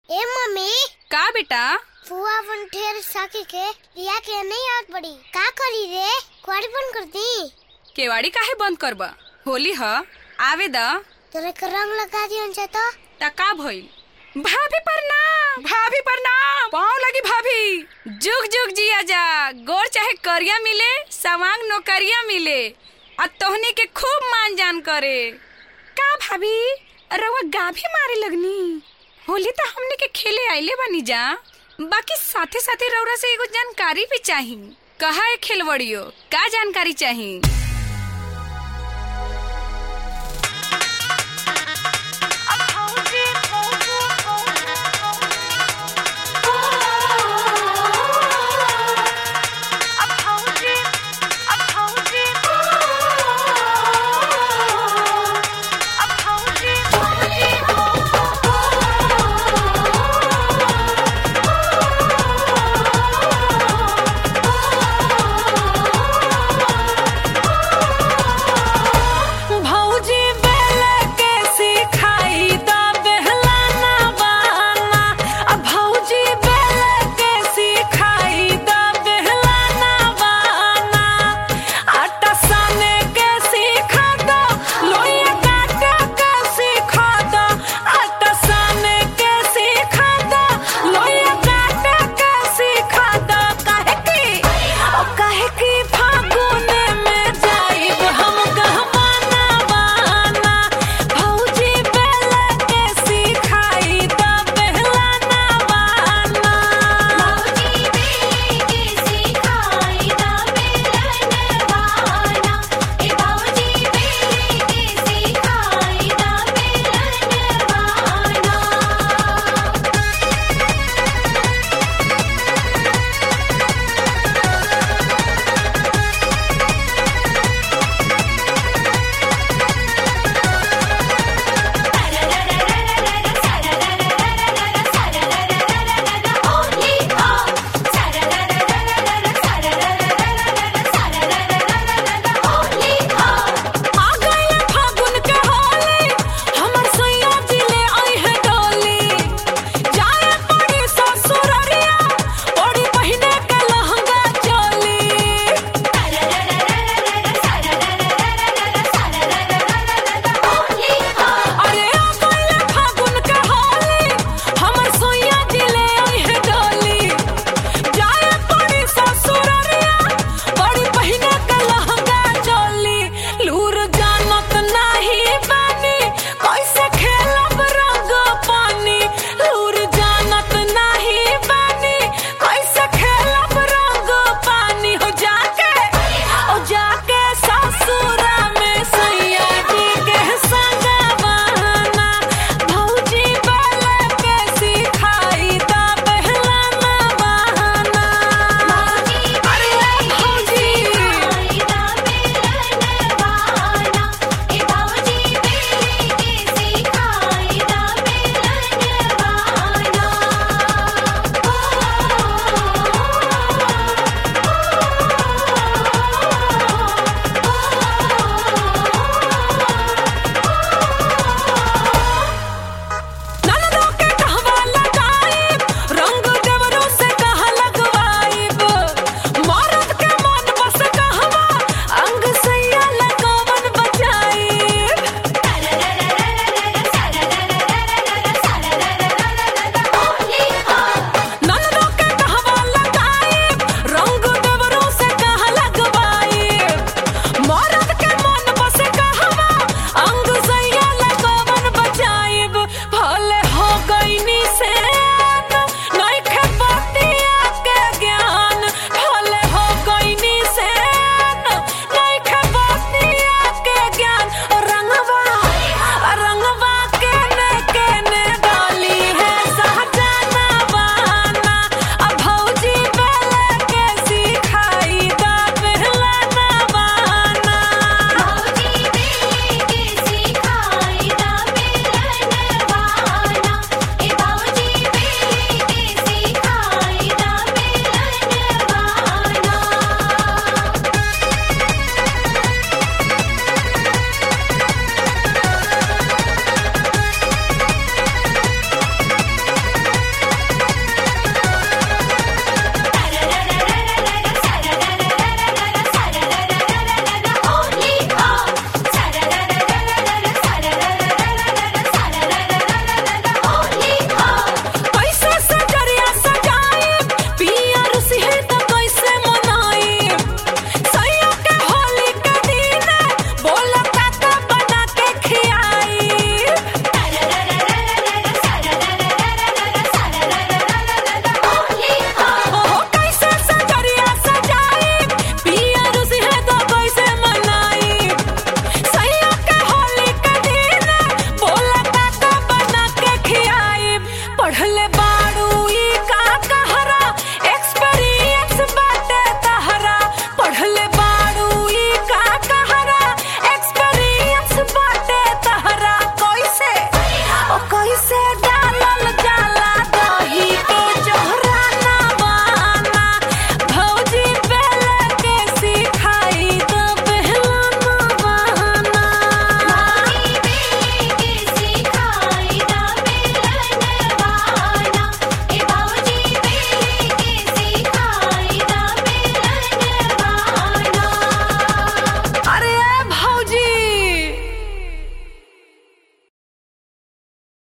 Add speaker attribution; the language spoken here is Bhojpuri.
Speaker 1: ए मम्मी
Speaker 2: का बेटा
Speaker 1: फुआ अपन ढेर साकी के रिया के नहीं आवत बड़ी का करी रे कुआरी बंद कर दी
Speaker 2: केवाड़ी काहे बंद करबा होली ह आवे द
Speaker 1: तोरे के रंग लगा दियन से तो
Speaker 2: त का भइल भाभी प्रणाम भाभी प्रणाम पाँव लगी भाभी जुग जुग जिया जा गोर चाहे करिया मिले सवांग नौकरिया मिले आ तोहनी के खूब मान जान करे का भाभी रवा गाभी मारे लगनी होली तो हमने के खेले आइले बानी जा बाकी साथे साथे रौरा से एगो जानकारी भी चाही कहा है खेलवड़ियो का जानकारी चाही